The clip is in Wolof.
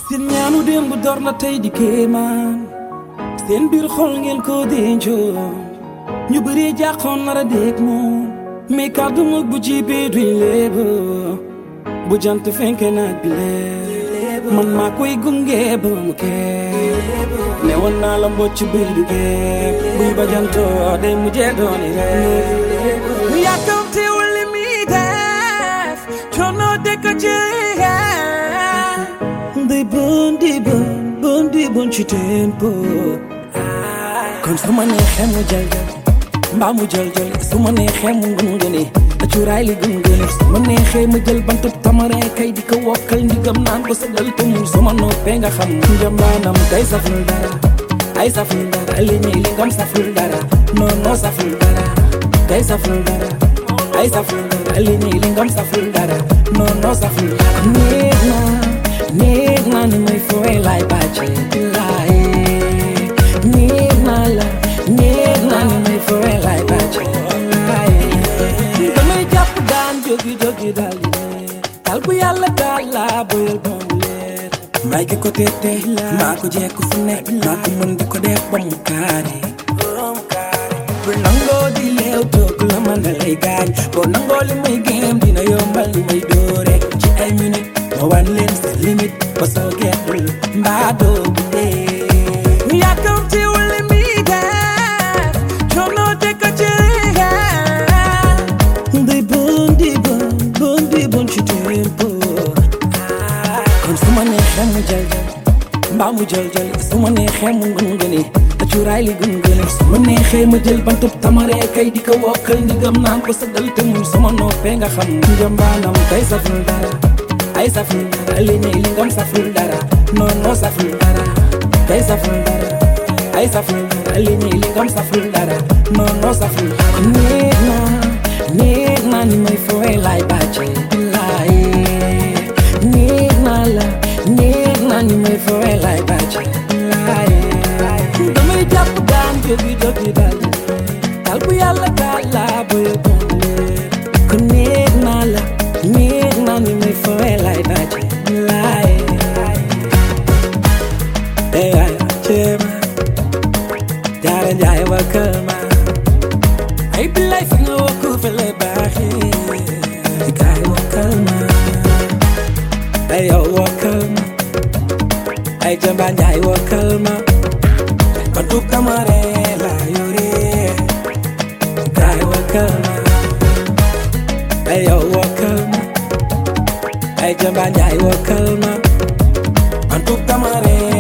seen ñaanu démb door na tey di kéemaan seen biir xol ngeen ko dencoon ñu bëri jàqoon nar a dégg moom mais kàddu mag bu jibee duñ léeba bu jant fenke naag bi leer man maa koy gunge ba mu kee ne woon naa la mbocc buy duggee buy ba jantoo day mujjee dooni reer mu yàkkamtiwul li muy def coono dëkk ci day bon di bon bon di bon ci tempo kon su ma neexee mu jël jël mbaa mu jël jël su ma neexee mu ngungune a cuuraay li gungune su ma neexee ma jël bantub tamare kay di ko wokkal ndigam naan ko sa dal te mu su ma noppee nga xam njambaanam kay saful dara ay saful dara li ñuy li ngam saful dara non non saful dara kay saful dara ay saful dara li ñuy li ngam saful dara non non saful dara néeg naa néeg naa ni may fooy laay bàcce laay néeg naa la néeg naa ni may fooy laay bàcce laay damay jàpp daan jógi jógi daal di leer tal bu yàlla daal laa boyal ba mu leer may ki ko teete maa ko jekku fu nekk maa ko mën di ko def ba mu kaare bu nangoo di leew toog la man da lay gaañ boo nangoo li may géem dina yombal li may doore ci ay minute ma wan leen sa limite ba soo geetul mbaa doo bu dee yàkkamti wala mi def coono te ko ci day bon di bon bon di bon ci tempo kon su ma neexee mu jël jël mbaa mu jël jël su ma neexee mu ngungune a cuuraay li gungune su ma neexee ma jël bantub tamare kay di ko wokkal ndigam naan ko sa dal te mu su ma noppee nga xam njambaanam kay saful dara ay saful dara li ñuy li ngam saful dara non non saful dara kay saful dara ay saful dara li ñuy li ngam saful dara non non saful dara néeg naa néeg naa ni may fooy laay bàcce laay néeg naa la néeg naa ni may fooy laay bàcce laay damay jàpp daan jógi jógi daal daal bu yàlla daal laa boye bon leer kon néeg naa la néeg naa ni may fooy laay bàcce laay ey ay ceema jaara njaay wa kër ma ay billaay fi nga wakku fa lay baaxee kaay wakkal ma ay yow wakkal ma ay jamba njaay wakkal ma bantu kamare la yore kaay wakkal ma ay yow wakkal ma ay jamba njaay wakkal ma bantu kamare